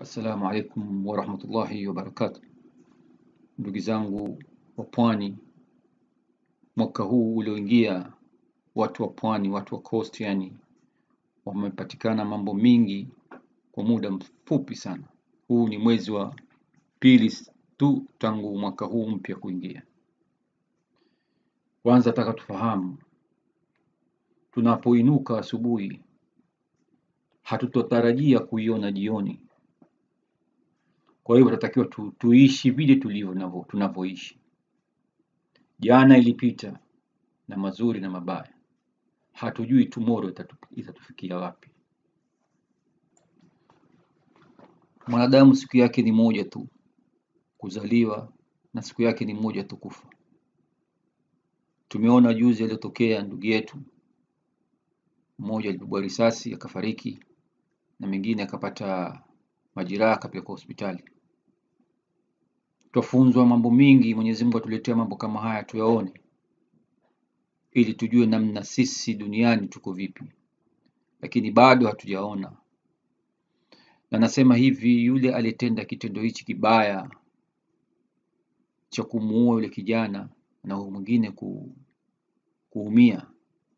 Assalamu alaikum warahmatullahi wabarakatuh. Ndugu zangu wa pwani, mwaka huu ulioingia, watu wa pwani, watu wa coast, yani wamepatikana mambo mingi kwa muda mfupi sana. Huu ni mwezi wa pili tu tangu mwaka huu mpya kuingia. Kwanza nataka tufahamu, tunapoinuka asubuhi, hatutotarajia kuiona jioni. Kwa hivyo tunatakiwa tu, tuishi vile tulivyo navyo- tunavyoishi. Jana ilipita na mazuri na mabaya, hatujui tomorrow itatu, itatufikia wapi. Mwanadamu siku yake ni moja tu, kuzaliwa na siku yake ni moja tu kufa. Tumeona juzi aliyotokea ndugu yetu mmoja alipigwa risasi akafariki, na mwingine akapata majeraha akapelekwa hospitali. Twafunzwa mambo mingi, Mwenyezi Mungu atuletea mambo kama haya tuyaone, ili tujue namna sisi duniani tuko vipi, lakini bado hatujaona. Na nasema hivi, yule aliyetenda kitendo hichi kibaya cha kumuua yule kijana na huyu mwingine ku, kuumia,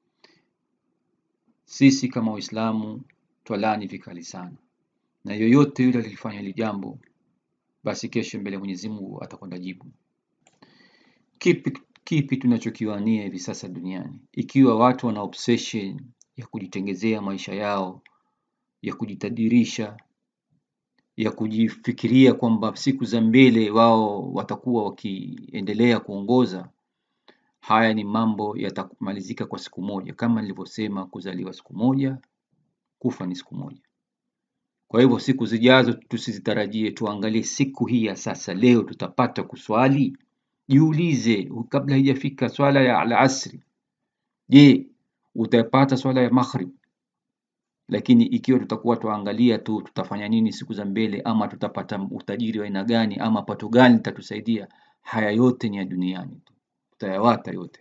sisi kama Waislamu twalani vikali sana, na yoyote yule alilifanya hili jambo, basi kesho mbele ya Mwenyezi Mungu atakwenda jibu. Kipi, kipi tunachokiwania hivi sasa duniani, ikiwa watu wana obsession ya kujitengezea maisha yao, ya kujitadirisha, ya kujifikiria kwamba siku za mbele wao watakuwa wakiendelea kuongoza. Haya ni mambo yatamalizika kwa siku moja, kama nilivyosema, kuzaliwa siku moja, kufa ni siku moja. Kwa hivyo siku zijazo tusizitarajie, tuangalie siku hii ya sasa. Leo tutapata kuswali? Jiulize kabla haijafika swala ya alasri, je, utapata swala ya maghrib? Lakini ikiwa tutakuwa tuangalia tu tutafanya nini siku za mbele, ama tutapata utajiri wa aina gani, ama pato gani litatusaidia, haya yote ni ya duniani tu, tutayawata yote.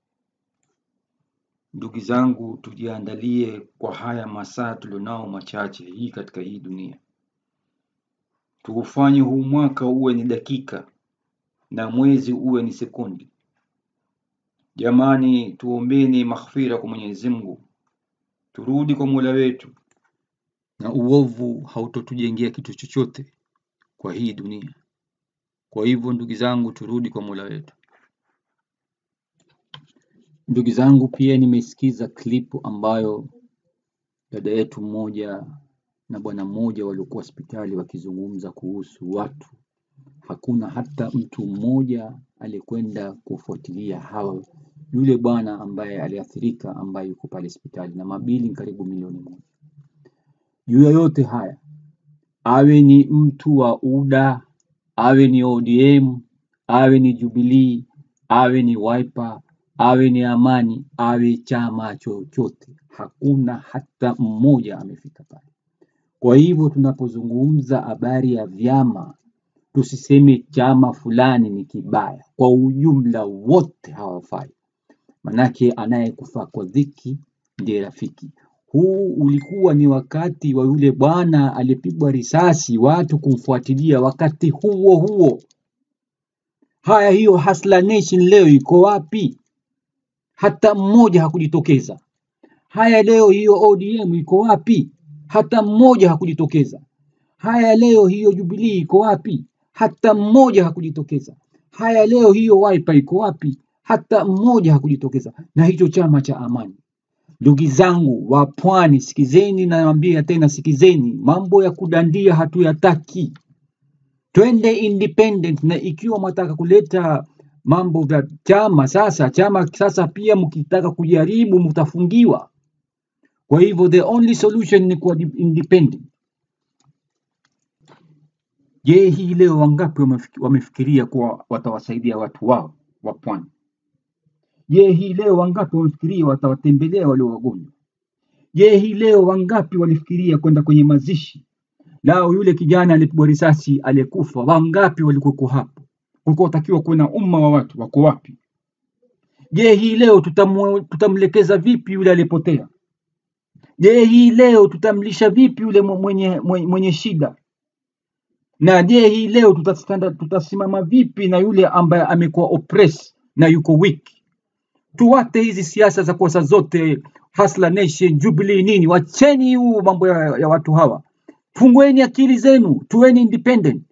Ndugu zangu, tujiandalie kwa haya masaa tulionao machache hii katika hii dunia, tuufanye huu mwaka uwe ni dakika na mwezi uwe ni sekundi. Jamani, tuombeni maghfira kwa Mwenyezi Mungu, turudi kwa Mola wetu, na uovu hautotujengea kitu chochote kwa hii dunia. Kwa hivyo ndugu zangu, turudi kwa Mola wetu. Ndugu zangu, pia nimesikiza klipu ambayo dada yetu mmoja na bwana mmoja waliokuwa hospitali wakizungumza kuhusu watu. Hakuna hata mtu mmoja aliyekwenda kufuatilia hao yule bwana ambaye aliathirika, ambaye yuko pale hospitali na mabili karibu milioni moja. Juu ya yote haya, awe ni mtu wa UDA, awe ni ODM, awe ni Jubilee, awe ni Wiper, awe ni Amani, awe chama chochote, hakuna hata mmoja amefika pale. Kwa hivyo tunapozungumza habari ya vyama, tusiseme chama fulani ni kibaya, kwa ujumla wote hawafai, manake anayekufa kwa dhiki ndiye rafiki. Huu ulikuwa ni wakati wa yule bwana aliyepigwa risasi, watu kumfuatilia wakati huo huo. Haya, hiyo Hustler Nation leo iko wapi? Hata mmoja hakujitokeza. Haya, leo hiyo ODM iko wapi? Hata mmoja hakujitokeza. Haya, leo hiyo Jubilee iko wapi? Hata mmoja hakujitokeza. Haya, leo hiyo Wiper iko wapi? Hata mmoja hakujitokeza. Na hicho chama cha Amani. Ndugu zangu wa Pwani, sikizeni, nawaambia tena, sikizeni, mambo ya kudandia hatuyataki. Twende independent, na ikiwa mwataka kuleta mambo vya chama sasa, chama sasa pia mkitaka kujaribu mtafungiwa. Kwa hivyo the only solution ni kuwa di- independent. Je, hii leo wangapi wamefiki- wamefikiria kuwa watawasaidia watu wao wa Pwani? Je, hii leo wangapi wamefikiria watawatembelea walio wagonjwa? Je, hii leo wangapi walifikiria kwenda kwenye mazishi lao yule kijana alipigwa risasi aliyekufa? Wangapi walikuweko hapo? Kulikuwa watakiwa kuwe na umma wa watu, wako wapi? Je, hii leo tutamu, tutamlekeza vipi yule aliyepotea? Je, hii leo tutamlisha vipi yule mwe- mwenye, mwenye, mwenye shida? Na je, hii leo tutastanda, tutasimama vipi na yule ambaye amekuwa oppressed na yuko weak? Tuwate hizi siasa za kosa zote, Hustler Nation, Jubilee nini, wacheni huu mambo ya, ya watu hawa, fungueni akili zenu, tuweni independent.